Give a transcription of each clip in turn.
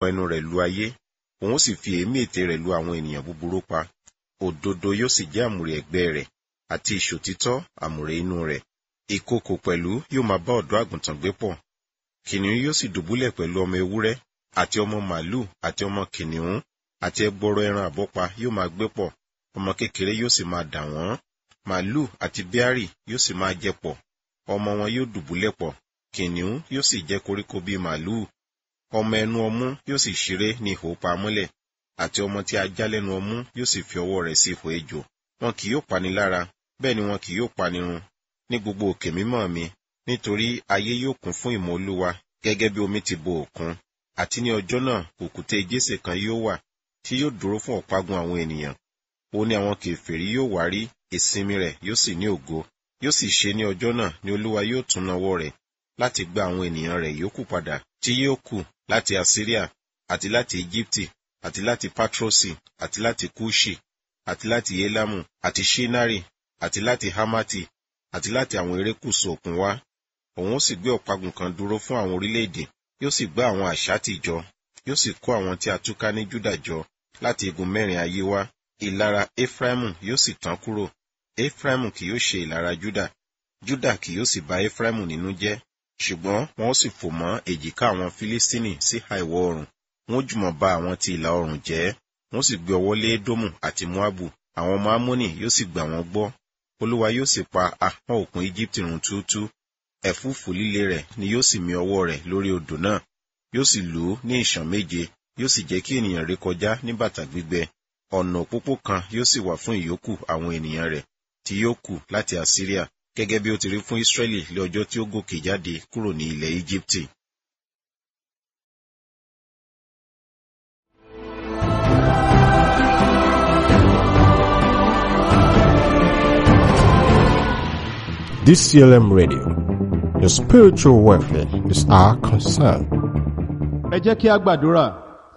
ìpọn ẹnu rẹ̀ lu ayé òun sì fi èémí ètè rẹ̀ lu àwọn ènìyàn búburú pa òdodo yóò sì jẹ́ àmùrè ẹ̀gbẹ́ rẹ̀ àti ìṣòtítọ́ àmùrè inú rẹ̀ ìkookò pẹ̀lú yóò máa bá ọ̀dọ́ àgùntàn gbé pọ̀ kìnìún yóò sì dùbúlẹ̀ pẹ̀lú ọmọ ewúrẹ́ àti ọmọ màálù àti ọmọ kìnìún àti ẹgbọrọ ẹran àbọ́pa yóò máa gbé pọ̀ ọmọ kékeré yóò sì máa dà wọ́n màálù àti bíárì yóò sì máa jẹ pọ̀ ọmọ wọn yóò dùbúlẹ̀ pọ̀ kìnìún yóò sì jẹ koríko bíi màálù ọmọ ẹnu ọmú yóò sì ṣeré ní ihò pamọ́lẹ̀ àti ọmọ tí a já lẹ́nu ọmú yóò sì fi ọwọ́ rẹ̀ sí ihò ejò wọn kì yóò pani lára bẹ́ẹ̀ ni wọn kì yóò pani run ní gbogbo òkè mímọ́ mi nítorí ayé yóò kún fún ìmọ̀ olúwa gẹ́gẹ́ bí omi ti bo òkun àti ní ọjọ́ náà òkúta jésè kan yóò wà tí yóò dúró fún ọ̀págun àwọn ènìyàn ó ní àwọn kèfèrí yóò wá rí ìsinmi rẹ̀ yóò sì ní ògo yóò sì ṣe ní ọjọ́ náà ni olúwa yóò tún nawọ́ rẹ̀ láti gba àwọn ènìyàn rẹ̀ yòókù padà tí yóò kù láti assyria àti láti egypti àti láti patrosi àti láti kushi àti láti elamu àti shinari àti láti hamati àti láti àwọn erékùṣù òkun wá òun ó sì gbé ọ̀págun kan dúró fún àwọn orílẹ̀-èdè yóò sì gbá àwọn àṣátì jọ yóò sì kó àwọn tí a túká ní júdà jọ láti igun mẹ́rin ayé wá ìlara efraimu yóò sì tán kúrò efraimu kì yóò ṣe ìlara júdà júdà kì yóò sì bà efraimu nínú jẹ́ ṣùgbọ́n wọn ó sì fò mọ́ èjìká àwọn filistini sí àìwọ̀ oòrùn wọn ó jùmọ̀ bà àwọn ti ìlà oòrùn jẹ́ wọn ó sì gbé ọwọ́ lé édómù àti moabu àwọn ọmọ amónì yóò sì gbà wọ́n gbọ́ olúwa yóò sì pa ahọ́n òkun egypt run túútú ẹ̀fúùfù líle rẹ̀ ni yóò sì mì ọwọ́ rẹ̀ lórí odò náà yóò sì lù ú ní ìṣàn méje yóò sì jẹ́ kí ènìyàn ré kọjá ní bàtà gbígbẹ ọ̀nà òpópó kan yóò sì wà fún ìyókù àwọn ènìyàn rẹ̀ tí yóò kù láti assyria gẹ́gẹ́ bí ó ti rí fún israẹli lé ọjọ́ tí ó gòkè jáde kúrò ní ilẹ̀ egypte. DCLM Radio. Your spiritual welfare is our concern. ẹ jẹ́ kí a gbàdúrà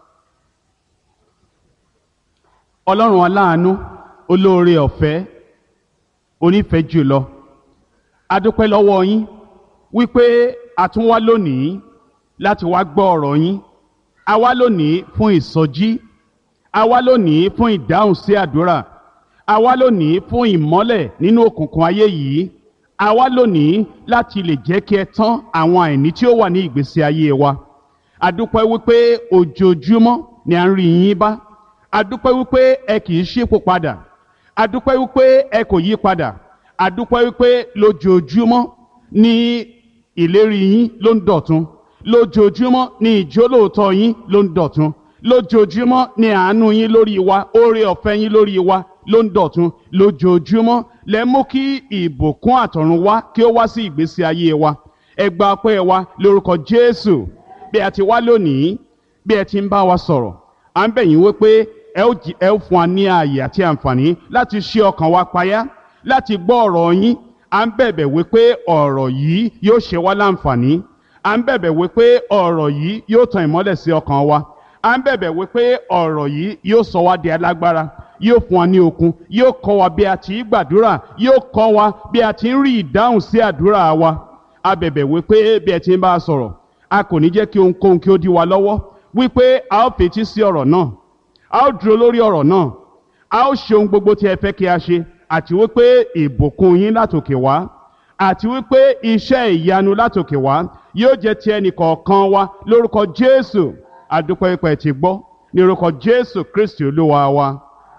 ọlọ́run aláàánú olóore ọ̀fẹ́ onífẹ̀ẹ́ jùlọ adúpẹ́ lọ́wọ́ yín wípé a tún wá lónìí láti wá gbọ́ ọ̀rọ̀ yín a wá lónìí fún ìsọjí a wá lónìí fún ìdáhùn sí àdúrà a wá lónìí fún ìmọ́lẹ̀ nínú òkùnkùn ayé yìí a wá lónìí láti lè jẹ́ kí ẹ tán àwọn àìní tí ó wà ní ìgbésí ayé wa adúpẹ́ wípé ojoojúmọ́ ni à ń rí yín bá adúpẹ́ wípé ẹ kì í ṣípò padà adúpẹ́ wípé ẹ kò yí padà adúpẹ́ wípé lójoojúmọ́ ni ìlérí yín ló ń dọ̀tun lójoojúmọ́ ni ìjólóòtọ́ yín ló ń dọ̀tun lójoojúmọ́ ni àánú yín lórí wa oore ọ̀fẹ́ yín lórí wa ló ń dọ̀tun lójoojúmọ́ lẹ mú kí ìbùkún àtọ̀run wá kí ó wá sí ìgbésí ayé wa ẹ gba ọpẹ́ wa lórúkọ Jésù bí a ti wá lónìí bí ẹ ti ń bá wa sọ̀rọ̀ à ń bẹ̀ yín wípé ẹ ó jí- ẹ ó fún wa ní ààyè àti àǹfààní láti ṣí ọkàn wa payá láti gbọ́ ọ̀rọ̀ yín à ń bẹ̀bẹ̀ wípé ọ̀rọ̀ yìí yóò ṣe wá láǹfààní à ń bẹ̀bẹ̀ wípé ọ̀rọ̀ yìí yóò tan ìmọ́lẹ̀ sí ọkàn wa à ń bẹ̀bẹ̀ wípé ọ̀rọ̀ yìí yóò sọ wá di alágbára yóò fún wa ní okun yóò kọ́ wa bí a ti í gbàdúrà yóò kọ́ wa bí a ti ń rí ìdáhùn sí àdúrà wa a bẹ̀bẹ̀ wípé bí ẹ ti ń bá a sọ̀rọ̀ a kò ní jẹ́ kí ohunkóhun kí ó dí wa lọ́wọ́ wípé a ó fetí sí ọ̀rọ̀ náà a ó dúró lórí ọ̀rọ̀ náà a ó ṣe ohun gbogbo tí ẹ fẹ́ kí a ṣe àti wípé ìbùkún yín látòkè wá àti wípé iṣẹ́ ìyanu látòkè wá yóò jẹ́ ti ẹnì kọ̀ọ̀kan wa lórúkọ Jésù àdúpẹ́ ipẹ̀ ti gbọ́ ní orúkọ Jésù Kristi olúwa wa.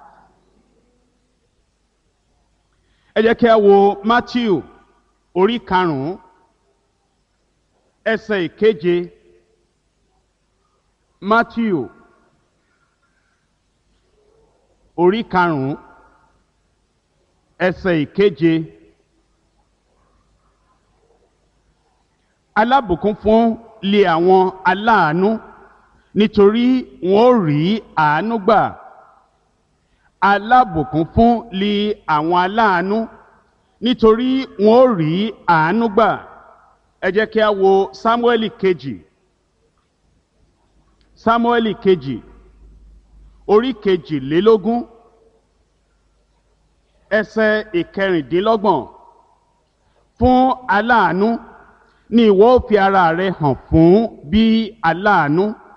ẹ jẹ́ kí a wo Matthew orí karùn-ún ẹsẹ̀ ìkeje Matthew orí karùn-ún ẹsẹ̀ ìkeje alábùkún fún lé àwọn aláàánú nítorí wọn ó rí àánú gbà alábùkún fún lé àwọn aláàánú nítorí wọn ó rí àánú gbà ẹ jẹ́ kí a wo Sámúẹ́lì kejì Sámúẹ́lì kejì orí kejìlélógún ẹsẹ̀ ìkẹrìndínlọ́gbọ̀n fún aláàánú ni ìwọ ó fi ara rẹ hàn fún bí aláàánú